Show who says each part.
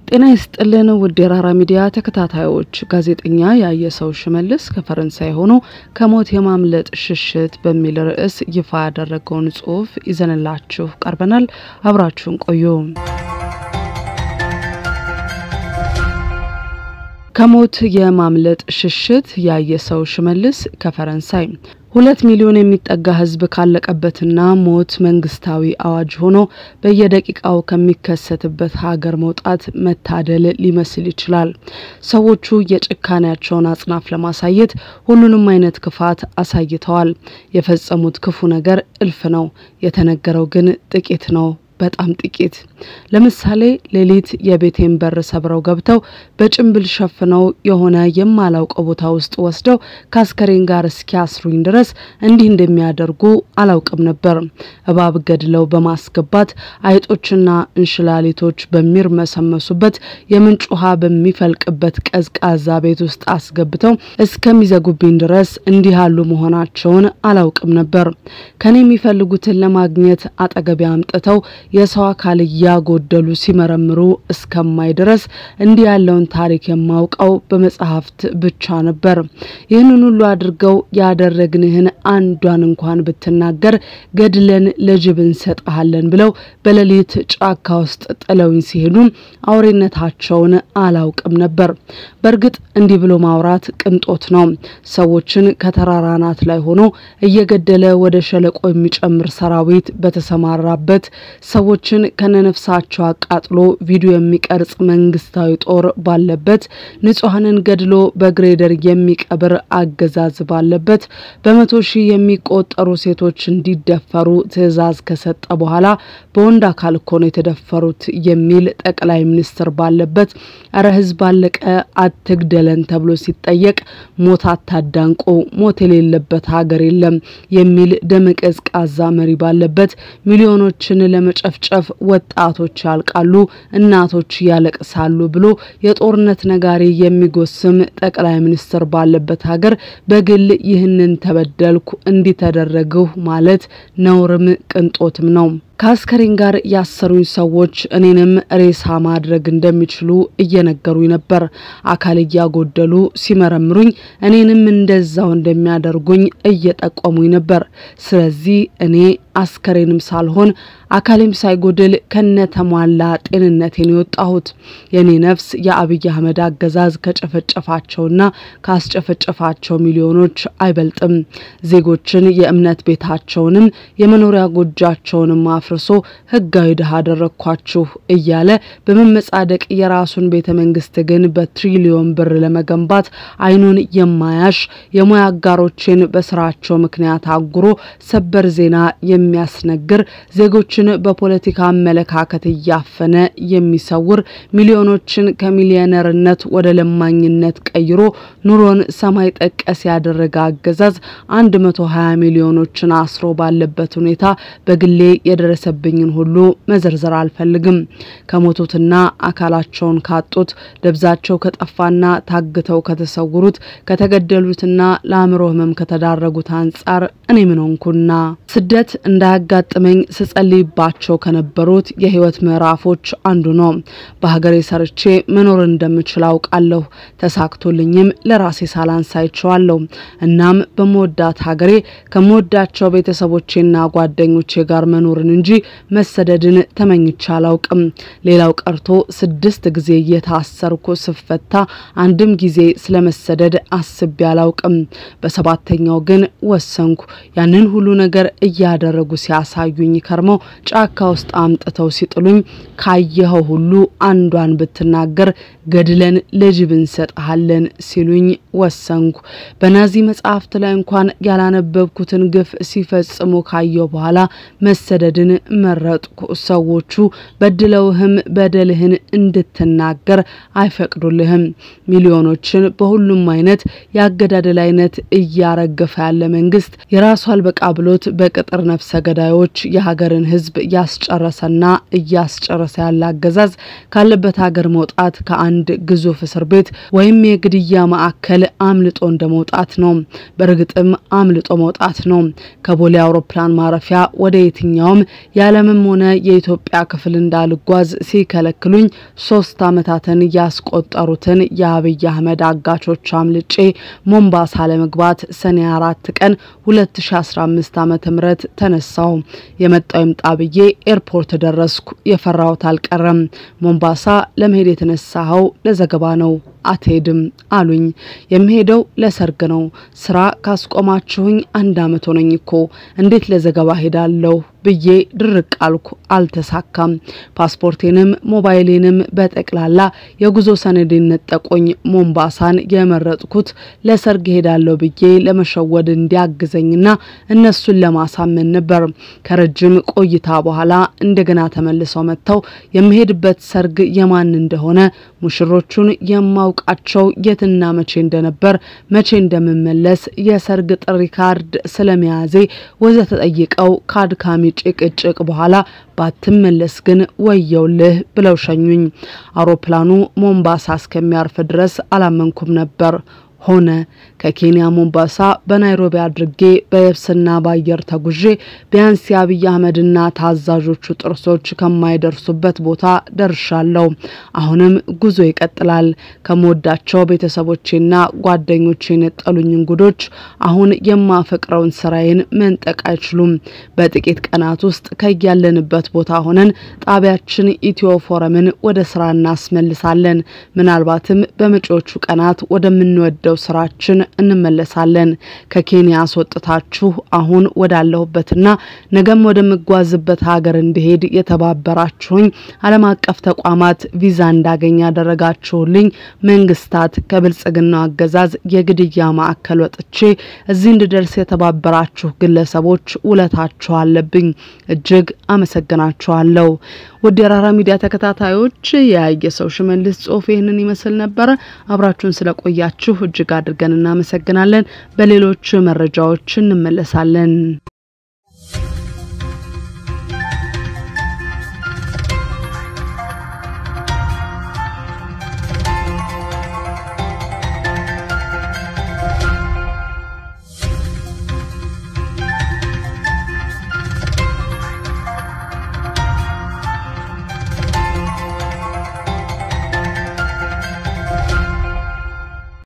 Speaker 1: ጤና ይስጥልን ውድ የራራ ሚዲያ ተከታታዮች፣ ጋዜጠኛ ያየሰው ሽመልስ ከፈረንሳይ ሆኖ ከሞት የማምለጥ ሽሽት በሚል ርዕስ ይፋ ያደረገውን ጽሑፍ ይዘንላችሁ ቀርበናል። አብራችሁን ቆዩ። ከሞት የማምለጥ ሽሽት ያየሰው ሽመልስ ከፈረንሳይ ሁለት ሚሊዮን የሚጠጋ ሕዝብ ካለቀበትና ሞት መንግስታዊ አዋጅ ሆኖ በየደቂቃው ከሚከሰትበት ሀገር መውጣት መታደል ሊመስል ይችላል። ሰዎቹ የጭካኔያቸውን አጽናፍ ለማሳየት ሁሉንም አይነት ክፋት አሳይተዋል። የፈጸሙት ክፉ ነገር እልፍ ነው፣ የተነገረው ግን ጥቂት ነው። በጣም ጥቂት። ለምሳሌ ሌሊት የቤቴን በር ሰብረው ገብተው በጭንብል ሸፍነው የሆነ የማላውቀው ቦታ ውስጥ ወስደው ከአስከሬን ጋር እስኪያስሩኝ ድረስ እንዲህ እንደሚያደርጉ አላውቅም ነበር። እባብ ገድለው በማስገባት አይጦችና እንሽላሊቶች በሚርመሰመሱበት የምንጭ ውሃ በሚፈልቅበት ቀዝቃዛ ቤት ውስጥ አስገብተው እስከሚዘጉብኝ ድረስ እንዲህ ያሉ መሆናቸውን አላውቅም ነበር። ከኔ የሚፈልጉትን ለማግኘት አጠገቤ አምጥተው የሰው አካል እያጎደሉ ሲመረምሩ እስከማይ ድረስ እንዲህ ያለውን ታሪክ የማውቀው በመጽሐፍት ብቻ ነበር። ይህንን ሁሉ አድርገው ያደረግንህን አንዷን እንኳን ብትናገር ገድለን ለጅብ እንሰጥሃለን ብለው በሌሊት ጫካ ውስጥ ጥለውኝ ሲሄዱ አውሬነታቸውን አላውቅም ነበር። በእርግጥ እንዲህ ብሎ ማውራት ቅንጦት ነው። ሰዎችን ከተራራ አናት ላይ ሆኖ እየገደለ ወደ ሸለቆ የሚጨምር ሰራዊት በተሰማራበት ሰዎችን ከነነፍሳቸው አቃጥሎ ቪዲዮ የሚቀርጽ መንግስታዊ ጦር ባለበት ንጹሐንን ገድሎ በግሬደር የሚቀብር አገዛዝ ባለበት በመቶ ሺህ የሚቆጠሩ ሴቶች እንዲደፈሩ ትዕዛዝ ከሰጠ በኋላ በወንድ አካል እኮ ነው የተደፈሩት የሚል ጠቅላይ ሚኒስትር ባለበት እረ ህዝብ አለቀ አትግደለን ተብሎ ሲጠየቅ ሞት አታዳንቁ ሞት የሌለበት ሀገር የለም የሚል ደመቀዝቃዛ መሪ ባለበት ሚሊዮኖችን ለመጨፍጨፍ ወጣቶች ያልቃሉ፣ እናቶች ያለቅሳሉ ብሎ የጦርነት ነጋሪ የሚጎስም ጠቅላይ ሚኒስትር ባለበት ሀገር በግል ይህንን ተበደልኩ እንዲተደረግሁ ማለት ነውርም ቅንጦትም ነው። ከአስከሬን ጋር ያሰሩኝ ሰዎች እኔንም ሬሳ ማድረግ እንደሚችሉ እየነገሩኝ ነበር። አካል እያጎደሉ ሲመረምሩኝ እኔንም እንደዛው እንደሚያደርጉኝ እየጠቆሙኝ ነበር። ስለዚህ እኔ አስከሬንም ሳልሆን አካሌም ሳይጎድል ከነ ተሟላ ጤንነቴን የወጣሁት የኔ ነፍስ የአብይ አህመድ አገዛዝ ከጨፈጨፋቸውና ካስጨፈጨፋቸው ሚሊዮኖች አይበልጥም። ዜጎችን የእምነት ቤታቸውንም የመኖሪያ ጎጃቸውንም አፍርሶ ህጋዊ ድሃ አደረግኳችሁ እያለ በመመጻደቅ የራሱን ቤተ መንግስት ግን በትሪሊዮን ብር ለመገንባት አይኑን የማያሽ የሙያ አጋሮችን በስራቸው ምክንያት አጉሮ ሰበር ዜና የሚያስነግር ዜጎችን በፖለቲካ አመለካከት እያፈነ የሚሰውር ሚሊዮኖችን ከሚሊዮነርነት ወደ ለማኝነት ቀይሮ ኑሮን ሰማይ ጠቀስ ያደረገ አገዛዝ 120 ሚሊዮኖችን አስሮ ባለበት ሁኔታ በግሌ የደረሰብኝን ሁሉ መዘርዘር አልፈልግም። ከሞቱትና አካላቸውን ካጡት ደብዛቸው ከጠፋና ታግተው ከተሰውሩት ከተገደሉትና ለአእምሮ ህመም ከተዳረጉት አንጻር እኔ ምን ሆንኩና ስደት እንዳያጋጥመኝ ስጸልይባቸው ከነበሩት የህይወት ምዕራፎች አንዱ ነው። በሀገሬ ሰርቼ መኖር እንደምችል አውቃለሁ። ተሳክቶልኝም ለራሴ ሳላንስ አይቼዋለሁ። እናም በመወዳት ሀገሬ ከምወዳቸው ቤተሰቦቼና ጓደኞቼ ጋር መኖርን እንጂ መሰደድን ተመኝቼ አላውቅም። ሌላው ቀርቶ ስድስት ጊዜ እየታሰርኩ ስፈታ አንድም ጊዜ ስለመሰደድ አስቤ አላውቅም። በሰባተኛው ግን ወሰንኩ። ያንን ሁሉ ነገር እያደረጉ ሲያሳዩኝ ከርመው ጫካ ውስጥ አምጥተው ሲጥሉኝ ካየኸው ሁሉ አንዷን ብትናገር ገድለን ለጅብ እንሰጥሃለን ሲሉኝ ወሰንኩ። በናዚ መጽሐፍት ላይ እንኳን ያላነበብኩትን ግፍ ሲፈጽሙ ካየው በኋላ መሰደድን መረጥኩ። ሰዎቹ በድለውህም በደልህን እንድትናገር አይፈቅዱልህም። ሚሊዮኖችን በሁሉም አይነት የአገዳደል አይነት እያረገፈ ያለ መንግስት የራሱ አልበቃ ብሎት ቅጥር ነፍሰ ገዳዮች የሀገርን ሕዝብ ያስጨረሰና እያስጨረሰ ያለ አገዛዝ ካለበት ሀገር መውጣት ከአንድ ግዙፍ እስር ቤት ወይም የግድያ ማዕከል አምልጦ እንደ መውጣት ነው። በእርግጥም አምልጦ መውጣት ነው። ከቦሌ አውሮፕላን ማረፊያ ወደ የትኛውም የዓለምም ሆነ የኢትዮጵያ ክፍል እንዳልጓዝ ሲከለክሉኝ ሶስት ዓመታትን ያስቆጠሩትን የአብይ አህመድ አጋቾች አምልጬ ሞምባሳ ለመግባት ሰኔ አራት ቀን 2015 ዓመተ ምህረት ተነሳው። የመጣው ይምጣ ብዬ ኤርፖርት ደረስኩ። የፈራሁት አልቀረም። ሞምባሳ ለመሄድ የተነሳኸው ለዘገባ ነው አትሄድም አሉኝ። የምሄደው ለሰርግ ነው። ስራ ካስቆማችሁኝ አንድ አመት ሆነኝ እኮ እንዴት ለዘገባ ሄዳለሁ ብዬ ድርቅ አልኩ። አልተሳካም። ፓስፖርቴንም ሞባይሌንም በጠቅላላ የጉዞ ሰነዴን ነጠቆኝ። ሞምባሳን የመረጥኩት ለሰርግ ሄዳለሁ ብዬ ለመሸወድ እንዲያግዘኝና እነሱን ለማሳመን ነበር። ከረጅም ቆይታ በኋላ እንደገና ተመልሰው መጥተው የምሄድበት ሰርግ የማን እንደሆነ ሙሽሮቹን የማውቃቸው የትና መቼ እንደነበር መቼ እንደምመለስ የሰርግ ጥሪ ካርድ ስለመያዜ ወዘተ ጠይቀው ከአድካሚ ጭቅጭቅ በኋላ ባትመለስ ግን ወየውልህ ብለው ሸኙኝ። አውሮፕላኑ ሞምባሳ እስከሚያርፍ ድረስ አላመንኩም ነበር። ሆነ። ከኬንያ ሞምባሳ በናይሮቢ አድርጌ በየብስና በአየር ተጉዤ ቢያንስ የአብይ አህመድና ታዛዦቹ ጥርሶች ከማይደርሱበት ቦታ ደርሻለሁ። አሁንም ጉዞ ይቀጥላል። ከምወዳቸው ቤተሰቦቼና ጓደኞቼ የነጠሉኝ እንጉዶች አሁን የማፈቅረውን ስራዬን መንጠቅ አይችሉም። በጥቂት ቀናት ውስጥ ከያለንበት ቦታ ሆነን ጣቢያችን ኢትዮ ፎረምን ወደ ስራ እናስመልሳለን። ምናልባትም በመጪዎቹ ቀናት ወደምንወደው ስራችን እንመለሳለን። ከኬንያ አስወጥታችሁ አሁን ወዳለሁበትና ነገም ወደምጓዝበት ሀገር እንዲሄድ የተባበራችሁኝ ዓለም አቀፍ ተቋማት ቪዛ እንዳገኝ ያደረጋችሁልኝ መንግስታት፣ ከብልጽግናው አገዛዝ የግድያ ማዕከል ወጥቼ እዚህ እንድደርስ የተባበራችሁ ግለሰቦች ውለታችሁ አለብኝ። እጅግ አመሰግናችኋለሁ። ውድ የራራ ሚዲያ ተከታታዮች የያየ ሰው ሽመልስ ጽሁፍ ይህንን ይመስል ነበረ። አብራችሁን ስለቆያችሁ እጅግ አድርገን እናመሰግናለን። በሌሎች መረጃዎች እንመለሳለን።